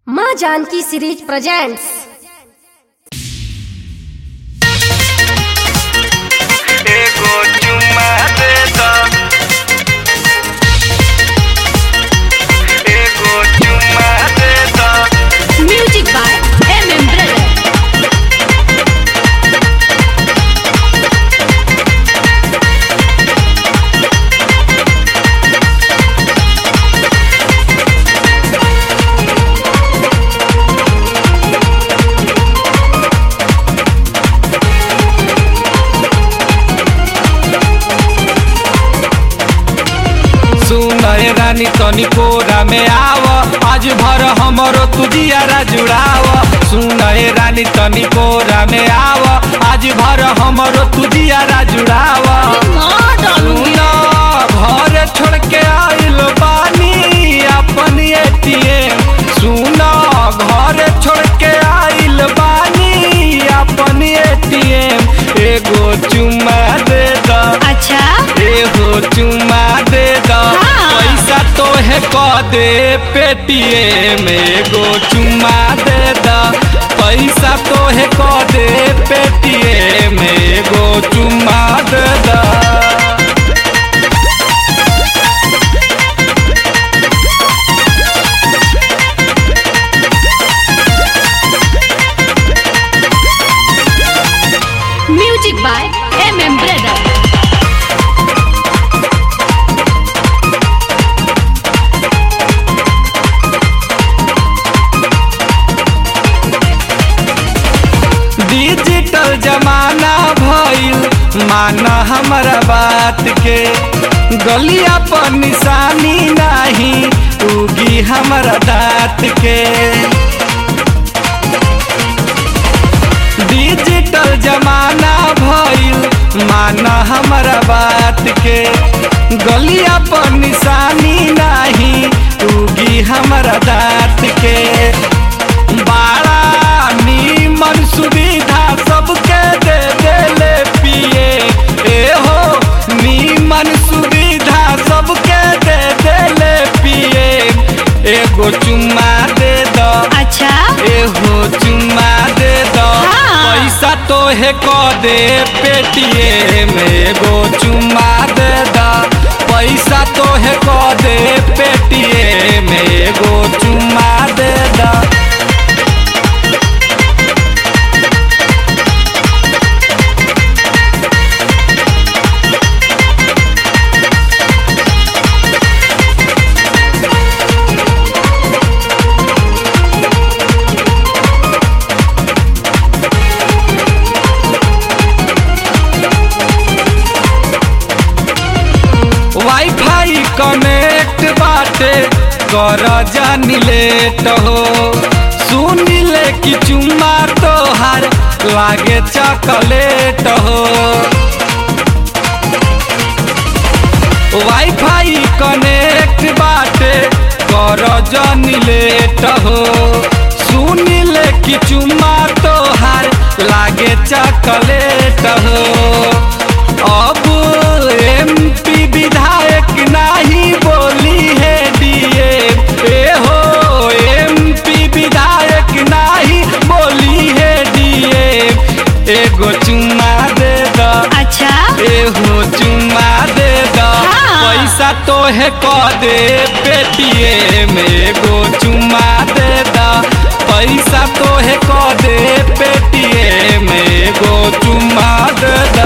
माँ Janaki series presents एगो चुम्मा दे द एगो चुम्मा दे द music by M M brother सुनय रानी तनी कोरा में आव आज भर हमरो तुजियारा जुड़ाव सुनय रानी तनी कोरा में आव आज भर हमरो तुजियारा जुड़ाव सुन घर छोड़ के आइल बानी अपन एटीएम सुन घर छोड़ के आइल बानी अपन एटीएम एगो चुम्मा दे द अच्छा एगो चुम्मा दे द हाँ। पैसा तो है क दे पेटीएम एगो चुम्मा दे द पैसा तो है क दे पेटीएम एगो चुम्मा दे द music by M M brother digital जमाना भइल माना हमारा बात के गलिया पर निशानी नाही उगी हमारा दाँत के डिजिटल जमाना भइल माना हमारा बात के गलिया पर निशानी नाही उगी हमारा दाँत के बड़ा नीमन सुविधा सबके दे देले पिए ए हो नीमन सुविधा सबके दे देले पिए एगो चुम्मा दे दो अच्छा एहो चुम्मा दे दो हाँ। पैसा तो है क दे पेटीएम एगो चुम्मा दे दो पैसा तो है क दे पेटीएम एगो चुम्मा दे दो वाईफाई कनेक्ट बाटे कर जानी लेट हो सुन ले कि चुम्मा तोहार लागे चॉकलेट हो वाईफाई कनेक्ट बाटे कर जानी लेट हो सुन ले कि चुम्मा तोहार लागे चॉकलेट हो अब एमपी विधायक नाही बोली है डीए ए हो एमपी विधायक नाही बोली है डीए एगो चुम्मा दे दो अच्छा एहो चुम्मा दे दो हाँ। पैसा तो है क दे पेटीएम एगो चुम्मा दे दो पैसा तो है क दे पेटीएम एगो चुम्मा दे दो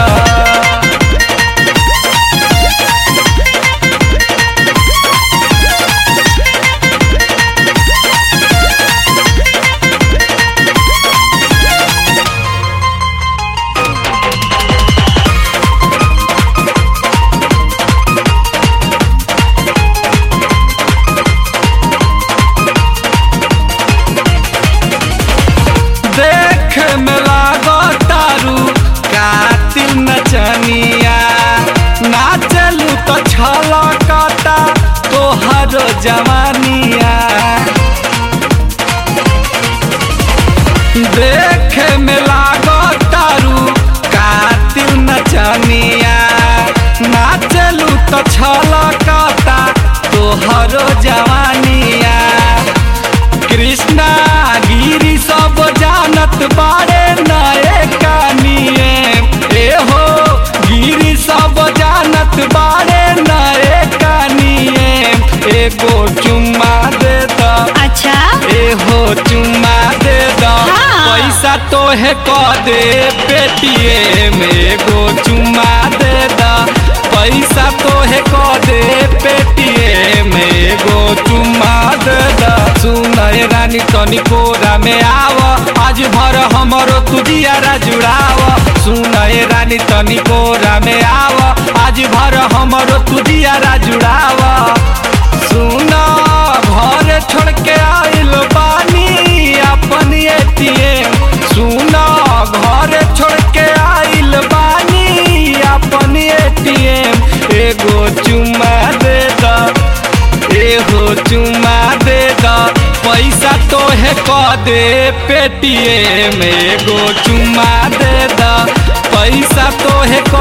देख में लागो तारू कातिल नचनिया नाचलू तो छलकता तोहर जवानिया देख में लागो तारू कातिल नचनिया नाचलू तो छलकता तोहर जवानिया कृष्ण ना गिरी सब जानत बारे नए कानिए ए हो गिरी सब जानत बारे नए कानिए एगो चुम्मा दे द अच्छा ए हो चुम्मा दे द हाँ। पैसा तो है क दे पेटीएम एगो चुम्मा दे द पैसा तो है क दे पेटीएम एगो चुम्मा दे द सुन ए रानी तनी कोरा में आव आज भर हमरो तुजियारा जुड़ाव सुन ए रानी तनी कोरा में आव आज भर हमरो तुजियारा जुड़ाव सुन घर छोड़ के आइल बानी अपन एटीएम सुन घर छोड़ के आइल बानी अपन एटीएम एगो चुम्मा दे द एगो चुम्मा दे द पैसा तो है क दे पेटीएम एगो चुम्मा दे द पैसा तो है क